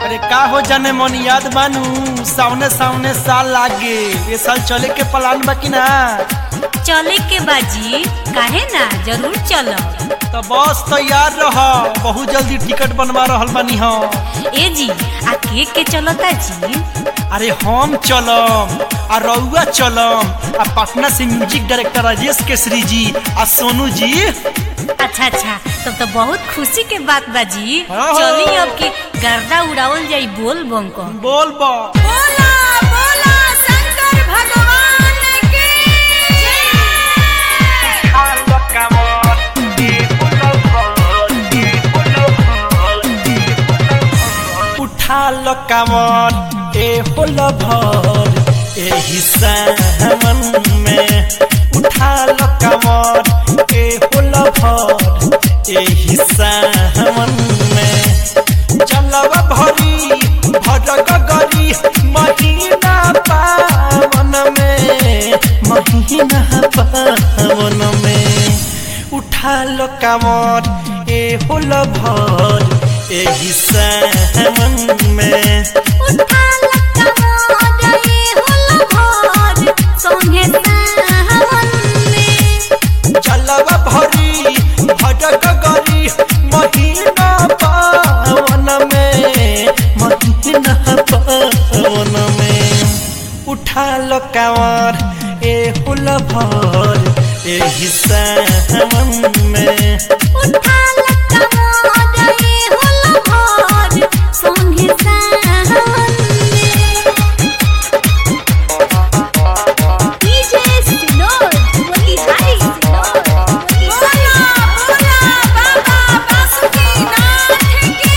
अरे का हो जाने मन याद बानू सामने सामने साल लागे ये साल चले के प्लान बा कि ना चले के बाजी काहे ना जरूर चलब तो बस तैयार रह बहुत जल्दी टिकट बनवा रहल बानी हम ए जी आ के के चलता जी अरे हम चलम आ रउआ चलम आ पटना से म्यूजिक डायरेक्टर राजेश केसरी जी आ सोनू जी अच्छा अच्छा तब तो बहुत खुशी के बात बाजी हाँ। चली अब के गर्दा उड़ावल जाई बोल बम को बोल बा बोला बोला शंकर भगवान की उठा लो कमर ए होल भर एही सावन में उठा लो कमर ए होल भर एही सावन में चलब भरी भरग गरी महीना पावन में महीना पावन में उठा लो कमर ए होल भर एही सावन में उठा लक्का मोर ये होल भोर सोहे सावन में चलब भरी भटक गरी महीना पावन में महीना पावन में उठा लो कांवर ए हुल भर एही सावन में उठा लक्का मोर ये होल भोर सोहे सावन में डीजे सिनोर बोली हाय सिनोर बोला बोला बाबा बासुकीनाथ की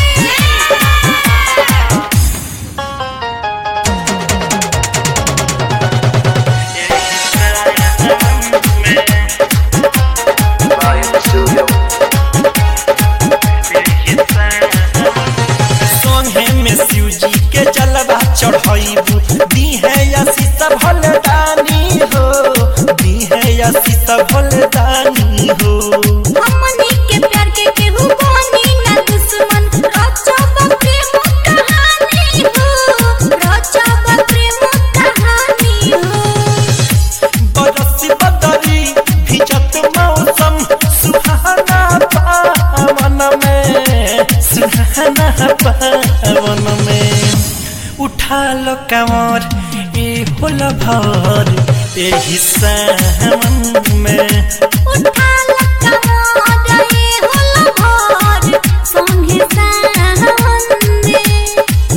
सोहे में शिव जी के जलवा चढ़ाइबू दी है या सीता भलदानी हो दी है या सीता भलदानी हो हमनी के प्यार के केहू बनी ना दुश्मन रचब प्रेम कहानी हो रचब प्रेम कहानी हो बरसी बदरी भिजत मौसम सुहाना पावन में सुहाना पावन में उठा लो कमर ए होल भर एही सावन में उठा लक्का मोर ये होल भोर संगे सावन में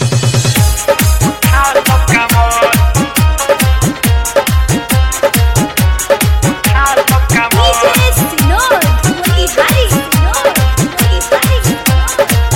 डीजे सिनोर बोली हाय सिनोर बोली हाय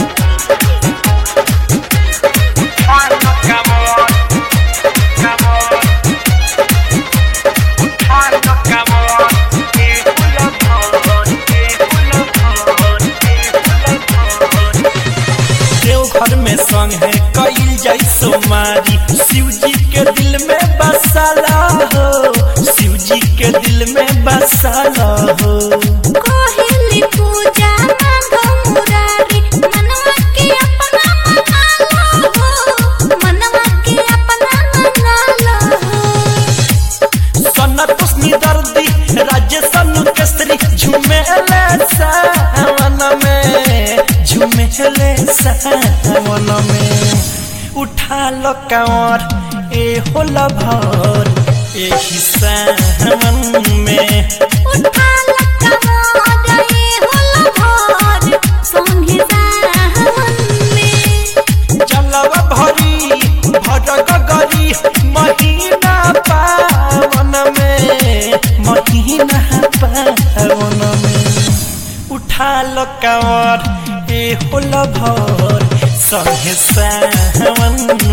देवघर में संग है कईल जाई सोमारी शिव जी के दिल में बसाला हो शिव जी के दिल में बसाला हो कोहिली पूजा मांगो मुरारी मनवा के अपना मना लो हो मनवा के अपना मना लो हो सन्नत उसनी दर्दी राज्य सनु केसरी झुमेले सावन में झुमेले सावन में उठा लो कांवर ए होला भर एही सावन में उठा लक्का मोर ये होल भोर संगे सावन में चलब भरी भटक गरी महीना पावन में महीना पावन में उठा लो कांवर ए होल भर संगे सावन